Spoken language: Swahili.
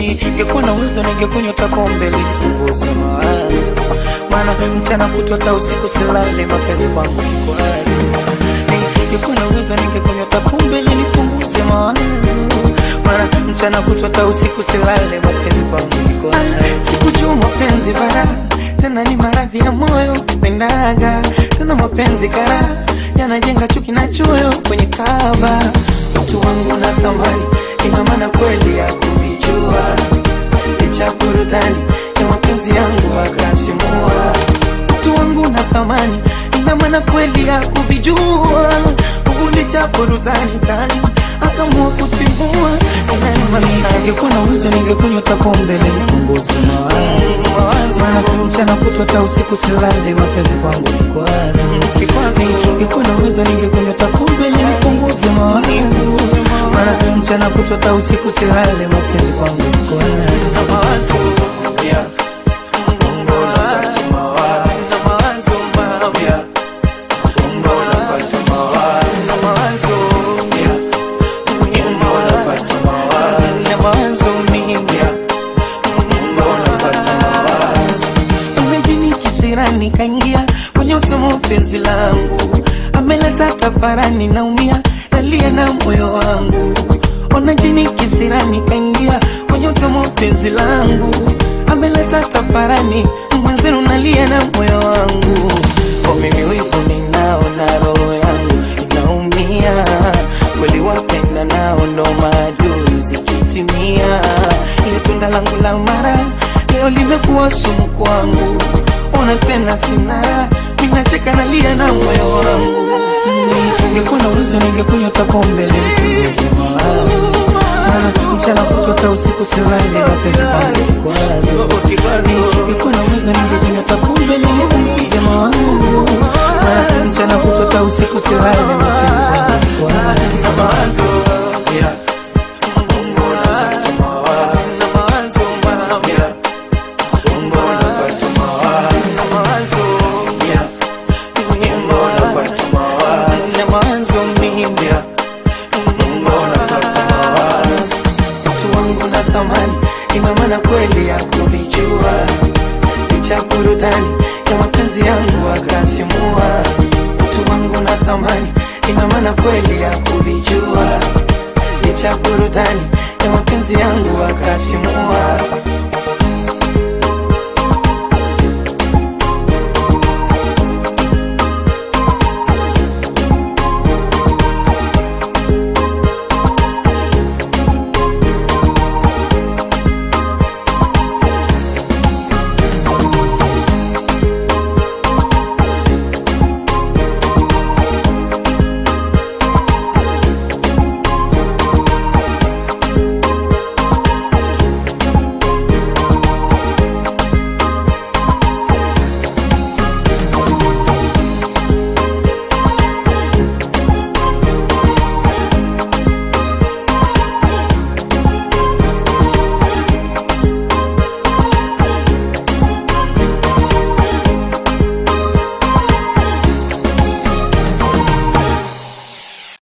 ningekuwa na uwezo ningekunywa hata pombe ili nipunguze mawazo, maana mchana kutwa hata usiku silale, mapenzi kwangu kikwazo. Ningekuwa na uwezo ningekunywa hata pombe ili nipunguze mawazo, maana mchana kutwa hata usiku silale, mapenzi kwangu kikwazo. Sikujua mapenzi bara tena ni maradhi ya moyo kupendaga tena mapenzi kara yanajenga chuki na choyo kwenye kaba mtu wangu na thamani ina maana kweli ya kuvijua licha burudani ya mapenzi yangu akasimua mtu wangu na thamani ina maana kweli ya kuvijua licha burudani tani akamua kutimua ningekuwa na uwezo ningekunywa hata pombe ili nipunguze mawazo maana mchana kutwa hata usiku silale mapenzi kwangu kikwazo ningekuwa na uwezo ningekunywa hata pombe ili nipunguze mawazo maana mchana kutwa hata usiku silale mapenzi kwangu kikwazo Yeah. Unapata mawazo, Yeah. Unapata mawazo, Yeah. Unapata mawazo, Yeah. Unapata mawazo. Imejini kisirani kaingia kwenye usomo penzi langu, ameleta tafarani, naumia nalia na moyo wangu. Ona jini kisirani kaingia kwenye usomo penzi langu, ameleta tafarani, mwenzenu nalia na moyo wangu. Kwa mimi wivu ninao na roho yangu inaumia, kweli wapenda nao ndo maadui zikitimia, ile tunda langu la mara leo limekuwa sumu kwangu, ona tena sina ninacheka nalia na moyo wangu. Ningekuwa na uwezo ningekunywa hata pombe ili nipunguze mawazo, maana mchana kutwa hata usiku silale, mapenzi kwangu kikwazo. Ningekuwa na uwezo ningekunywa hata pombe ili nipunguze mawazo, maana mchana kutwa hata usiku silale, mapenzi kwangu kikwazo. Yeah. Unapata mawazo, Yeah. Unapata mawazo, Yeah. Unapata mawazo, Yeah. Unapata mawazo. Mtu wangu na thamani, ina maana kweli ya kuvijua, licha burudani ya mapenzi yangu akasimua. Mtu wangu na thamani, ina maana kweli ya kuvijua, licha burudani ya mapenzi yangu akasimua.